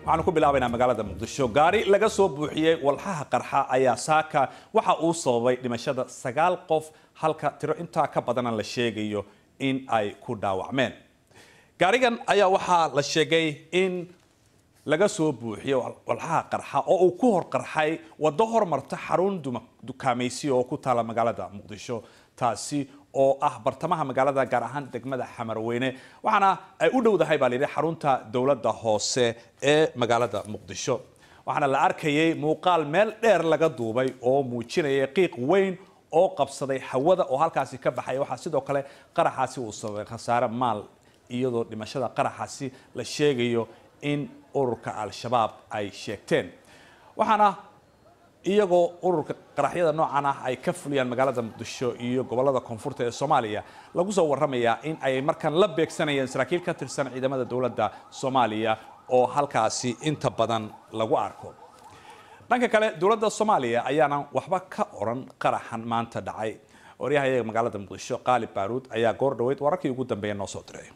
waxaanu ku bilaabaynaa magaalada muqdisho gaari laga soo buuxiyey walxaha qarxa ayaa saaka waxa uu sababay dhimashada sagaal qof halka tiro intaa ka badana la sheegayo in ay ku dhaawacmeen gaarigan ayaa waxaa la sheegay in laga soo buuxiyey walxaha qarxa oo uu ku hor qarxay waddo hormarta xarun dukaamaysi oo ku taala magaalada muqdisho taasi oo ah bartamaha magaalada gaar ahaan degmada xamarweyne waxaana ay u dhowdahay baa layidhi xarunta dowladda hoose ee magaalada muqdisho waxaana la arkayay muuqaal meel dheer laga duubay oo muujinaya qiiq weyn oo qabsaday hawada oo halkaasi ka baxaya waxaa sidoo kale qaraxaasi uu sababay khasaare maal iyadoo dhimashada qaraxaasi la sheegayo in ururka al-shabaab ay sheegteen waxaana iyagoo ururka qaraxyada noocan ah ay ka fuliyaan magaalada muqdisho iyo gobolada koonfurta ee soomaaliya lagu soo waramayaa in ay markan la beegsanayeen saraakiil ka tirsan ciidamada dowladda soomaaliya oo halkaasi inta badan lagu arko dhanka kale dowladda soomaaliya ayaana waxba ka oran qaraxan maanta dhacay waryahayaga magaalada muqdisho qaalib baaruud ayaa goor dhaweyd wararkii ugu dambeeya noo soo diray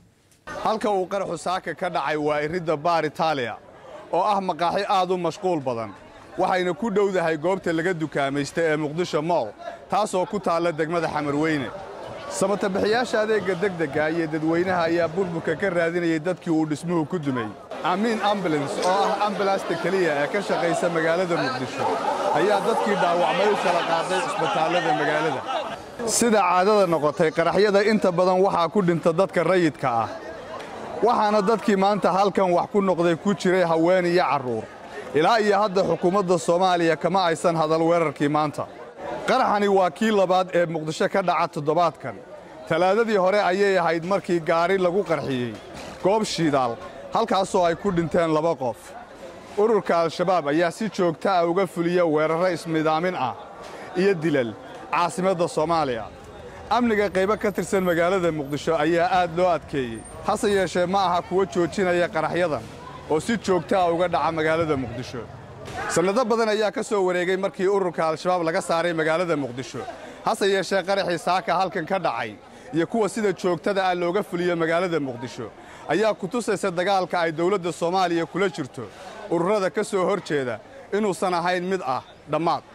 halka uu qaraxu saaka ka dhacay waa iridda baar itaaliya oo ah maqaaxi aad u mashquul badan waxayna ku dhowdahay goobta laga dukaamaysta ee muqdisho mool taasoo ku taalla degmada xamarweyne samatabixiyaasha adeegga degdegga iyo dadweynaha ayaa burburka ka raadinayay dadkii uu dhismuhu ku dumay amiin ambulans oo ah ambalasta keliya ee ka shaqaysa magaalada muqdisho ayaa dadkii dhaawacmay u kala qaaday cisbitaallada magaalada sida caadada noqotay qaraxyada inta badan waxaa ku dhinta dadka rayidka ah waxaana dadkii maanta halkan wax ku noqday ku jiray haween iyo carruur ilaa iyo hadda xukuumadda soomaaliya kama aysan hadal weerarkii maanta qaraxani waa kii labaad ee muqdisho ka dhaca toddobaadkan talaadadii hore ayay ahayd markii gaari lagu qarxiyey goob shiidaal halkaasoo ay ku dhinteen laba qof ururka al-shabaab ayaa si joogta ah uga fuliya weerarro ismidaamin ah iyo dilal caasimadda soomaaliya amniga qaybo ka tirsan magaalada muqdisho ayaa aad loo adkeeyey hase yeeshee ma aha kuwo joojinaya qaraxyadan oo si joogta ah uga dhaca magaalada muqdisho sannado badan ayaa ka soo wareegay markii ururka al-shabaab laga saaray magaalada muqdisho hase yeeshee qaraxii saaka halkan ka dhacay iyo kuwa sida joogtada ah looga fuliyo magaalada muqdisho ayaa ku tusaysa dagaalka ay dawladda soomaaliya kula jirto ururada ka soo hor jeeda inuusan ahayn mid ah dhammaad